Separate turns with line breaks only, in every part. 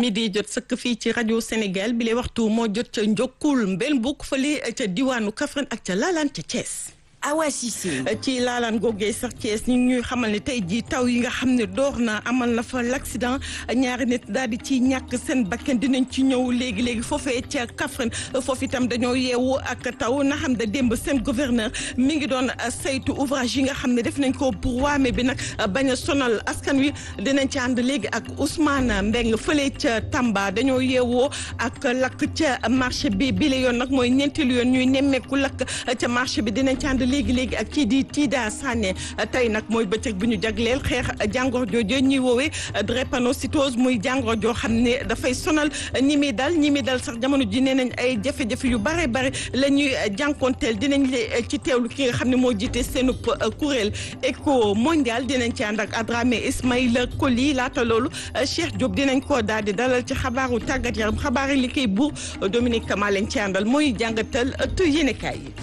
midi jot sëkk fii ci rajo Sénégal bi lay waxtu moo jot ca Njokkul mbel mbokk fële ca diwaanu Kaffrine ak ca Laalaan ca Thiès.
Awa Cissé
ci laalaan googee sax Thiès ñu ngi ñuy xamal ne tey jii taw yi nga xam ne door na amal na fa l'accident ñaari nit daal di ci ñàkk seen bakkan dinañ ci ñëw léegi léegi foofee ca Kaffrine foofu itam dañoo yeewu ak taw na xam ne démb seen gouverneur mi ngi doon saytu ouvrage yi nga xam ne def nañ ko pour waame bi nag bañ a sonal askan wi dinañ ci ànd léegi ak Ousmane Mbeng fële ca Tamba dañoo yeewoo ak lakk ca marché bi bi la yoon nag mooy ñeenteelu yoon ñuy nemmeeku lakk ca marché bi dinañ ci ànd léegi léegi ak kii di Tida Sané tey nag mooy bëccëg bu ñu jagleel xeex jàngoro jooju ñuy woowee drépanocytose muy jàngoro joo xam ne dafay sonal ñi muy dal ñi muy dal sax jamono ji nee nañ ay jafe-jafe yu bare bare la ñuy jànkonteel dinañ le ci teewlu ki nga xam ne moo jiite seenub kuréel éco mondial dinañ ci ànd ak Adramé Ismaïla Koli laata loolu Cheikh Diop dinañ ko daal di dalal ci xabaaru tàggat yaram xabaar yi li koy buur Dominique Kama lañ ci àndal mooy jàngatal ëttu yéenekaay yi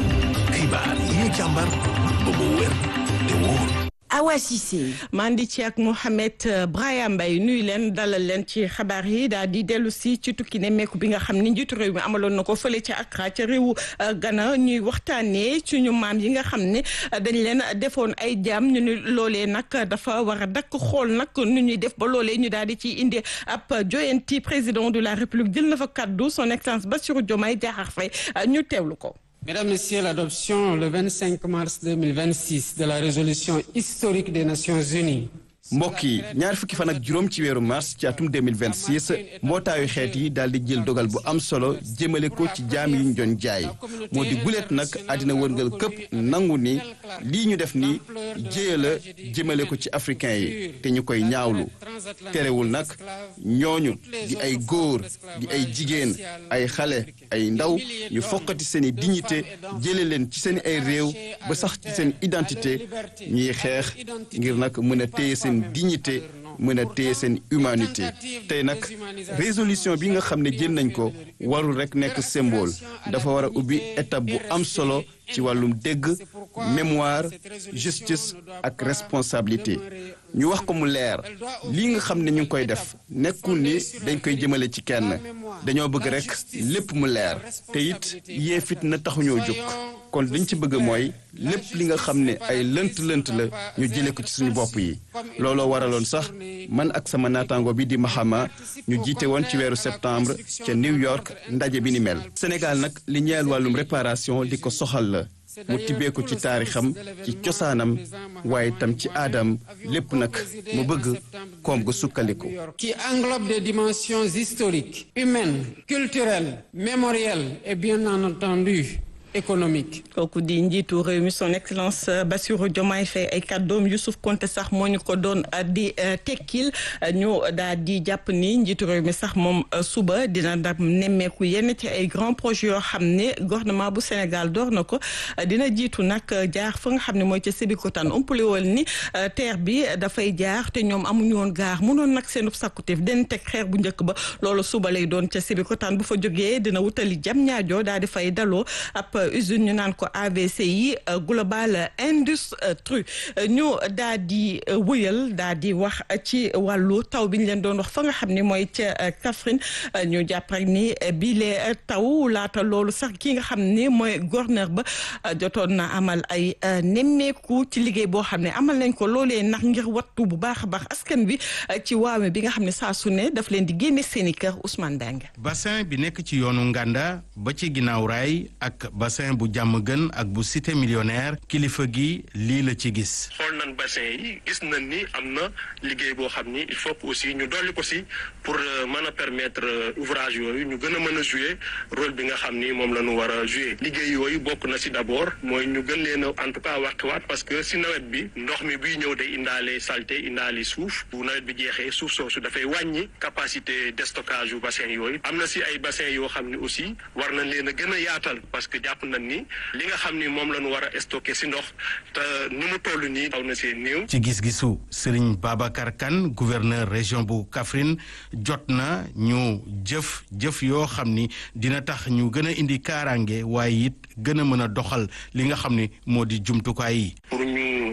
xibaar yi ñu càmbar ba mu wér te wóor
Awa Cissé
maa ngi ci ak Mouhamed Braya Mbaye nuyu leen dalal leen ci xabaar yi daal di dellu si ci tukki ne meeku bi nga xam ni njiitu réew mi amaloon na ko fële ca Accra ca réewu Ghana ñuy waxtaanee suñu maam yi nga xam ne dañ leen defoon ay jaam ñu ni loolee nag dafa war a dakk xool nag nu ñuy def ba loolee ñu daal di ci indi ab joyanti président de la république jël na fa kaddu son excellence Bassirou Diomaye Diakhar Faye ñu teewlu ko.
Mesdames, Messieurs, l'adoption le 25 mars 2026 de la résolution historique des Nations Unies
mbokk yi ñaar fukki fan ak juróom ci weeru mars ci atum 2026 mbootaayu xeet yi daal di jël dogal bu am solo jëmale ko ci jaam yi ñu doon jaay moo di guleet nag àddina wërngal këpp nangu ni lii ñu def ni jéya la jëmale ko ci africain yi te ñu koy ñaawlu terewul nag ñooñu di ay góor di ay jigéen ay xale ay ndaw ñu fokkati seen i dignité jële leen ci seen ay réew ba sax ci seen identité ñuy xeex ngir nag mën a téye seen dignité mën a téye seen humanité tey nag résolution bi nga xam ne jël nañ ko warul rekk nekk symbole dafa war a ubbi étape bu am solo ci wàllum dégg mémoire justice ak responsabilité ñu wax ko mu leer lii nga xam ne ñu ngi koy def nekkul ni dañ koy jëmale ci kenn dañoo bëgg rekk lépp mu leer te it yee fit na taxuñoo jóg kon liñ ci bëgg mooy lépp li nga xam ne ay lënt-lënt la ñu jëlee ko ci suñu bopp yi looloo waraloon sax man ak sama naataango bi di Mahama ñu jiite woon ci weeru septembre ca New York ndaje bi ni mel. Sénégal nag li ñeel wàllum réparation li ko soxal la mu tibbee ko ci taarixam ci cosaanam waaye tam ci aadam lépp nag mu bëgg koom gu sukkandiku.
qui englobe des dimensions historiques, humaines, culturelles, mémorielles et bien entendu économique.
kooku di njiitu réew mi son excellence Bassirou Diomaye Faye ay kàddoom Youssouf Konté sax moo ñu ko doon di tekkil ñu daal di jàpp ni njiitu réew mi sax moom suba dina dam nemmeeku yenn ci ay grands projets yoo xam ne gouvernement bu Sénégal door na ko dina jiitu nag jaar fa nga xam ne mooy ca Sébikotane umpale woon ni terre bi dafay jaar te ñoom amuñu woon gaar munoon nag seen sakkuteef den teg xeer bu njëkk ba loolu suba lay doon ca Sébikotane bu fa jógee dina wutali jam ñaajo daal di fay daloo ab usine ñu naan ko AVCI global industrie ñu daa di wëyal daa di wax ci wàllu taw bi ñu leen doon wax fa nga xam ne mooy ca Kaffrine ñu jàpp rek ni bile taw laata loolu sax ki nga xam ne mooy gouverneur ba jotoon na amal ay nemmeeku ci liggéey boo xam ne amal nañ ko loolee ndax ngir wattu bu baax a baax askan bi ci waame bi nga xam ne saa su ne daf leen di génne seen i kër Ousmane Dange.
bassin bi nekk ci yoonu Nganda ba ci ginnaaw raay ak bassin bu jàmm gën ak bu cité millionnaire kilifa gi lii la ci gis.
xool nañ bassin yi gis nañ ni am na liggéey boo xam ni il faut que aussi ñu dolli ko si pour mën a permettre ouvrage yooyu ñu gën a mën a jouer rôle bi nga xam ni moom la ñu war a jouer liggéey yooyu bokk na si d'abord mooy ñu gën leen a en tout cas wàqiwaat parce que si nawet bi ndox mi buy ñëw day indaale saleté indaale suuf bu nawet bi jeexee suuf soosu dafay wàññi capacité de stockage yu bassin yooyu am na si ay bassin yoo xam ni aussi war nañ leen a gën a yaatal parce que jàpp nañ ni li nga xam ni moom la ñu war a stocké si ndox te ni mu toll nii xaw na see néew.
ci gis-gisu Serigne Babacar Kane gouverneur région bu Kaffrine jot na ñu jëf jëf yoo xam ni dina tax ñu gën a indi kaaraange waaye it gën a mën a doxal li nga xam ni moo di jumtukaay yi.
pour ñu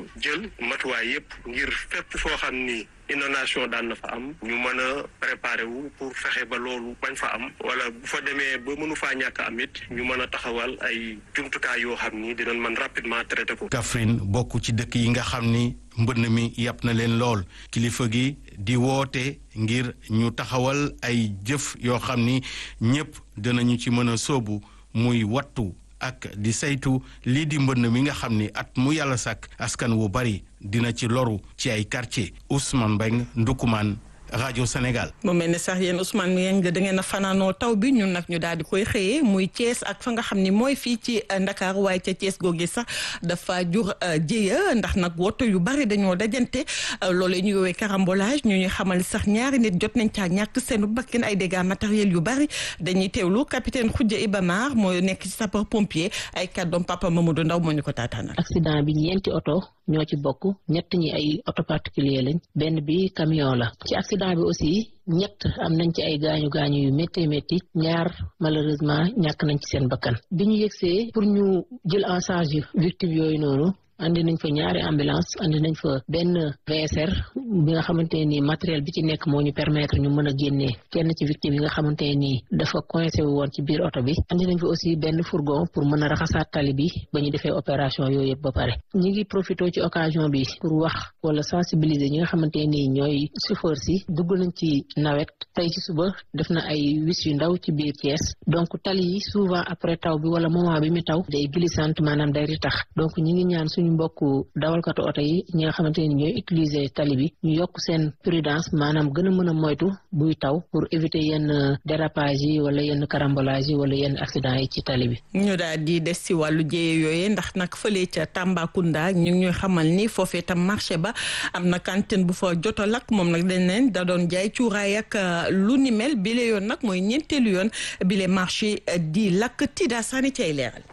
ñu jël matuwaay yépp ngir fépp foo xam ni inondation daan na fa am ñu mën a préparer wu pour fexe ba loolu bañ fa am wala bu fa demee ba mënu faa ñàkk am it ñu mën a taxawal ay jumtukaay yoo xam ni dinañ mën rapidement traiter ko.
Kaffrine bokk ci dëkk yi nga xam ni mbënn mi yàpp na leen lool kilifa gi di woote ngir ñu taxawal ay jëf yoo xam ni ñépp dinañu ci mën a sóobu muy wattu ak di saytu lii di mbënn mi nga xam ni at mu yàlla sàkk askan wu bari dina ci loru ci ay quartier Ousmane Mbeng Ndukumaan rajo Sénégal.
mu mel ne sax yéen Ousmane Ngeng da ngeen a fanaanoo taw bi ñun nag ñu daal di koy xëyee muy Thiès ak fa nga xam ni mooy fii ci Ndakaar waaye ca Thiès googu sax dafa jur jéeya ndax nag woto yu bari dañoo dajante loolee ñu woowee carambolage ñu ñuy xamal sax ñaari nit jot nañ caa ñàkk seenu bakkan ay dégâts matériels yu bari dañuy teewlu capitaine Khoudia Ibamar mooy nekk ci sapeur pompier ay kàddoom papa Mamadou Ndaw moo ñu ko taataanal.
accident bi ñeenti oto ñoo ci bokk ñett ñi ay oto particulier lañ benn bi camion la ci accident bi aussi ñett am nañ ci ay gaañu gaañu yu métti métti ñaar malheureusement ñàkk nañ ci seen bakkan bi ñu yegsee pour ñu jël en charge victime yooyu noonu andi nañ fa ñaari ambulance andi nañ fa benn VSR bi nga xamante ne nii matériel bi ci nekk moo ñu permettre ñu mën a génnee kenn ci victime yi nga xamante ne nii dafa coincé wu woon ci biir oto bi andi nañ fa aussi benn fourgon pour mën a raxasaat tali bi ba ñu defee opération yooyu yëpp ba pare ñi ngi profité ci occasion bi pour wax wala sensibiliser ñi nga xamante ne nii ñooy chauffeur si dugg nañ ci nawet tey ci suba def na ay wis yu ndaw ci biir Thiès donc tali yi souvent après taw bi wala moment bi mi taw day glissante maanaam day ritax donc ñi ngi ñaan suñu mbokk dawalkatu oto yi ñi nga xamante ni ñooy utiliser tali bi ñu yokk seen prudence maanaam gën a mën a moytu buy taw pour éviter yenn dérapage yi wala yenn carambolage yi wala yenn accident yi ci tali bi.
ñu daal di des ci wàllu jéye yooyee ndax nag fële ca Tambacounda ñu ngi ñuy xamal ni foofee tam marché ba am na cantine bu fa jot a lakk moom nag dañ leen da doon jaay cuuraay ak lu ni mel bile yoon nag mooy ñeenteelu yoon bile marché di lakk Tida Sani cay leeral.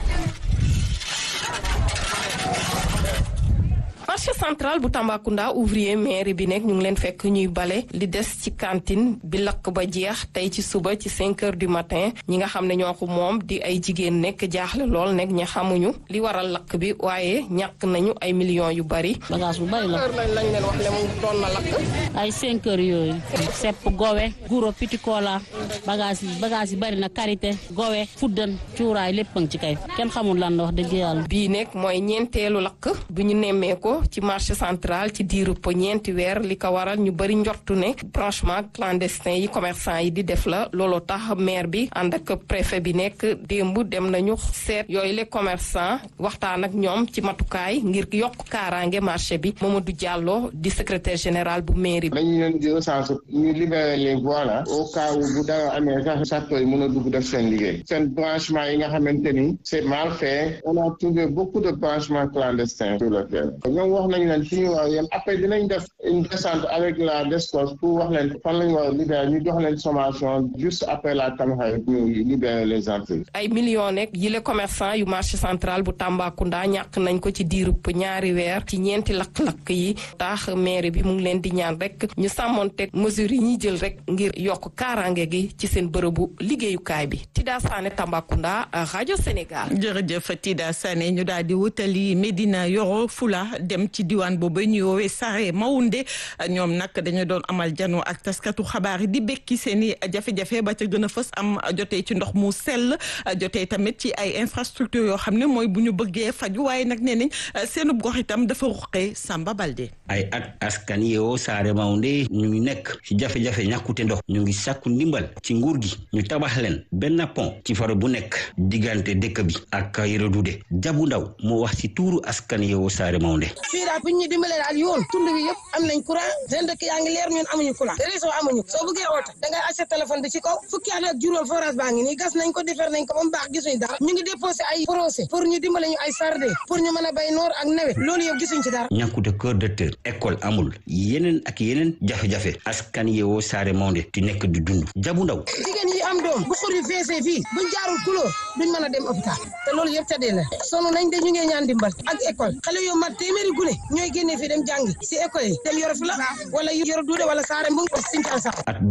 marché central bu Tambacounda ouvrier mairie bi nekk ñu ngi leen fekk ñuy bale li des ci cantine bi lakk ba jeex tey ci suba ci 5 heures du matin ñi nga xam ne ñoo ko moom di ay jigéen nekk jaaxle lool nekk ñi xamuñu li waral lakk bi waaye ñàkk nañu ay millions yu bari.
bagage bu bari la
heure lañ lañ leen wax ne mu doon na lakk.
ay 5 heures yooyu. sepp gowe guro petit cola bagage yi bagage yi bari na karité gowe fuddan cuuraay lépp a ngi ci kay kenn xamul lan la wax dëgg yàlla.
bii nekk mooy ñeenteelu lakk bu ñu nemmee ko ci marché central ci diiru po ñeenti weer li ko waral ñu bëri njortu ne branchement clandestin yi commerçant yi di def la looloo tax maire bi ànd ak préfet bi nekk démb dem nañu seet yooyu les commerçants waxtaan ak ñoom ci matukaay ngir yokk kaaraange marché bi Mamadou Diallo di secrétaire général bu mairie bi.
dañu leen di recensé ñu libéré les voies là au cas où bu dara amee sax sapeurs yi mën a dugg def seen liggéey seen branchement yi nga xamante ni c'est mal fait on a trouvé beaucoup de branchements clandestins sur le terrain ñoom wax nañ leen fi ñu war a yem après dinañ def une descente avec la DSCOS pour wax leen fan lañ war a libérer ñu jox leen sommation juste après la Tamxarit ñu libérer les entreprises.
ay millions nekk yile commerçant yu marché central bu Tambacounda ñàkk nañ ko ci diirub ñaari weer ci ñeenti lakk-lakk yi tax maire bi mu ngi leen di ñaan rek ñu sàmmonteeg mesures yi ñuy jël rek ngir yokk kaaraange gi ci seen bërëbu liggéeyukaay bi Tida Sané Tambacounda rajo Sénégal.
jërëjëf Tida Sané ñu daal di wutali Medina Yoro Fula dem ci diwaan boobu ñuy woowee Sare Maounde ñoom nag dañu doon amal janoo ak taskatu xabaar yi di bekki seen i jafe-jafe ba ca gën a fës am jotee ci ndox mu sell jotee tamit ci ay infrastructure yoo xam ne mooy bu ñu bëggee faju waaye nag nee nañ seenub gox itam dafa ruqee Samba Balde.
ay at askan yeewoo Sare Maounde ñu ngi nekk ci jafe-jafe ñàkkute ndox ñu ngi sàkku ndimbal ci nguur gi ñu tabax leen benn pont ci faro bu nekk diggante dëkk bi ak Yoro Dude Jabu Ndaw moo wax ci tuuru askan yeewoo Sare Maounde.
fii daal bu ñu dimbalee daal yoon tund bi yëpp am nañ courant seen dëkk yaa ngi leer ñun amuñu courant réseau amuñu soo bëggee oote da ngay accès téléphone bi ci kaw fukki at ak juróom forage baa ngi nii gas nañ ko defar nañ ko ba mu baax gisuñ dara ñu ngi déposé ay procès pour ñu dimbale ñu ay sarde pour ñu mën a bay noor ak nawet loolu yëpp gisuñ ci dara
ñàkkute kër docteur école amul yeneen ak yeneen jafe-jafe askan yeewoo Sare Maounde di nekk di dund jabu ndaw
jigéen yi am doom bu xur yi feesee fii buñ jaarul couleur duñ mën a dem hôpital te loolu yëpp tëddee la sonu nañ de ñu ngee ñaan dimbal ak école xale yoo mat téeméeri gune ñooy génnee fii dem jàngi si école yi dem Yoro Fula wala Yoro Duude wala Sare Mbung Sinthiane sax
at bu ne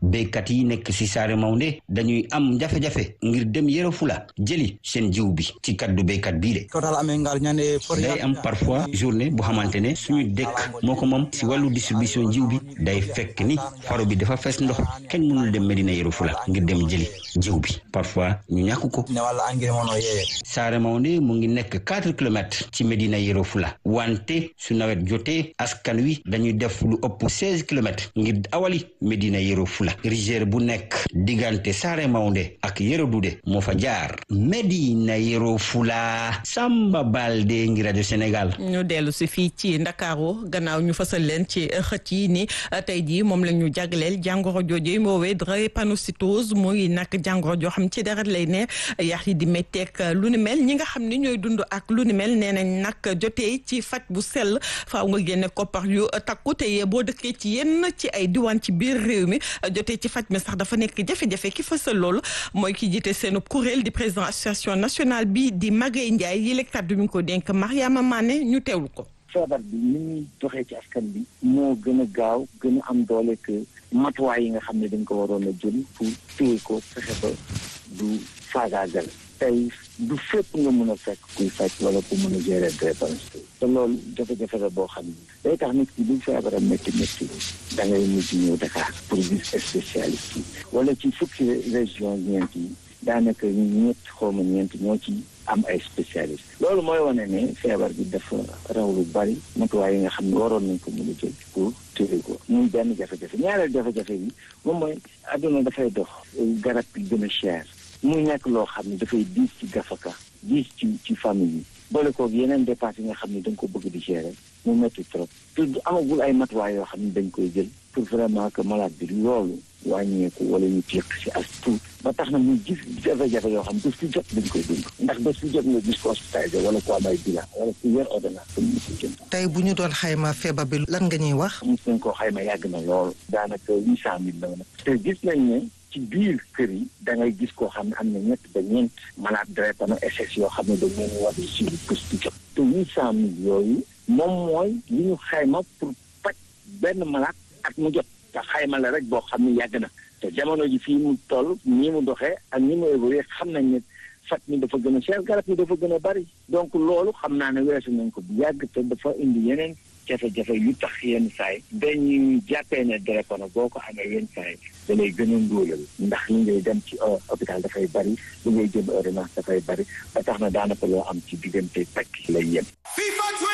béykat yi nekk si Saare Mawnde dañuy am jafe-jafe ngir dem Yoro Fula jëli seen jiw bi ci kaddu béykat bii de day am parfois journée bu xamante ne suñu dëkk moo ko moom si wàllu distribution jiw bi day fekk ni faro bi dafa fees ndox kenn mënul dem Medina Yoro Fula ngir dem jëli jiw bi parfois ñu ñàkk ko Saare Mawnde mu ngi nekk quatre kilomètres ci Medina Yoro Fula wante su nawet jotee askan wi dañuy def lu ëpp seize kilomètres ngir awali Medina Yoro Fula rizière bu nekk diggante Saare Mawnde ak Yoro Dude moo fa jaar Medina Yoro Fula Samba Balde ngi rajo Sénégal
ñu dellu si fii ci Ndakaaru gannaaw ñu fasal leen ci xët yi ni tey jii moom la ñu jagleel jàngoro jooju moowee drépanocytose muy nag jàngoro joo xam ci deret lay ne yax yi di metteek lu ni mel ñi nga xam ni ñooy dund ak lu ni mel nee nañ nag jotee ci faj bu sell faaw nga génne koppar yu takku te boo dëkkee ci yenn ci ay diwaan ci biir réew mi jotee ci faj mi sax dafa nekk jafe-jafe ki fasal loolu mooy ki jiite seenub kuréel di président association nationale bi di Magaye Ndiaye yi lekkat du ñu ko dénk Mariama Mané ñu teewlu ko
feebar bi ni muy doxee ci askan bi moo gën a gaaw gën a am doole que matuwaay yi nga xam ne dañ ko waroon a jël pour téye ko fexe ba du faagaagal tey du fépp nga mën a fekk kuy faj wala ku mën a gérer drépanocytose te loolu jafe-jafe la boo xam ne day tax nit ki bu feebaram métti métti da ngay mujj ñëw Dakar pour gis spécialiste yi wala ci fukki région ñeent yi daanaka ñett xawma ñeent ñoo ci am ay spécialiste loolu mooy wane ne feebar bi dafa raw lu bari matuwaay yi nga xam ne waroon nañ ko mën a jël pour téye ko muy benn jafe-jafe ñaareel jafe-jafe yi moom mooy adduna dafay dox garab yi gën a cher muy nekk loo xam ne dafay diis ci gafaka diis ci ci famille yi boole koog yeneen dépenses yi nga xam ne da nga ko bëgg di gérer mu métti trop te amagul ay matuwaay yoo xam ne dañ koy jël pour vraiment que malade bi loolu wàññeeku wala ñu tiq si as tuut ba tax na muy gis jafe-jafe yoo xam bés bu jot dañ koy dund ndax bés bu jot nga gis ko hospitalisé wala ko am ay bilan wala ku yor ordonnance comme ni ko jënd
tey bu ñu doon xayma feebar bi lan nga ñuy wax
mos nañ koo xayma yàgg na lool daanaka huit cent mille la na te gis nañ ne ci biir kër yi da ngay gis koo xam ne am na ñett ba ñeent malade drépano SS yoo xam ne dañ leen war di suivi bés bu jot te huit cent mille yooyu moom mooy li ñu xayma pour faj benn malade at mu jot te xayma la rek boo xam ne yàgg na te jamono ji fii mu toll nii mu doxee ak ni mu évolué xam nañ ne faj mi dafa gën a cher garab yi dafa gën a bari donc loolu xam naa ne weesu nañ ko bu yàgg te dafa indi yeneen jafe-jafe yu tax yenn saay dañuy jàppee ne drépano boo ko amee yenn saay da lay gën a ndóolal ndax li ngay dem ci hôpital dafay bari li ngay jëm ordonnance dafay bari ba tax na daanaka loo am ci diggante pàcc lay yem